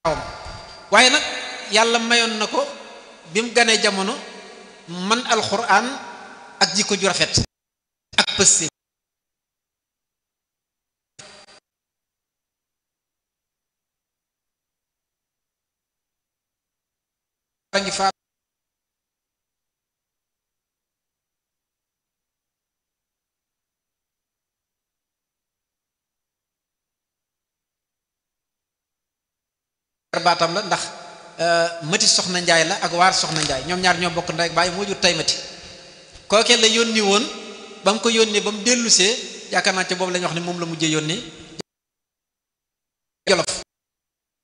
waaye nag yàlla mayoon na ko bi mu ganee jamono man alxuraan ak jikko ju rafet ak pëste ngi fa baatam la ndax mati soxna njaay la ak waar soxna njaay ñoom ñaar ñoo bokk ndey ak bàyyi moo jur tay mati kookee la yónni woon ba mu ko yónnee ba mu dellusee yaakaar naa ca boobu la ñu wax ne moom la mujjee yónni jolof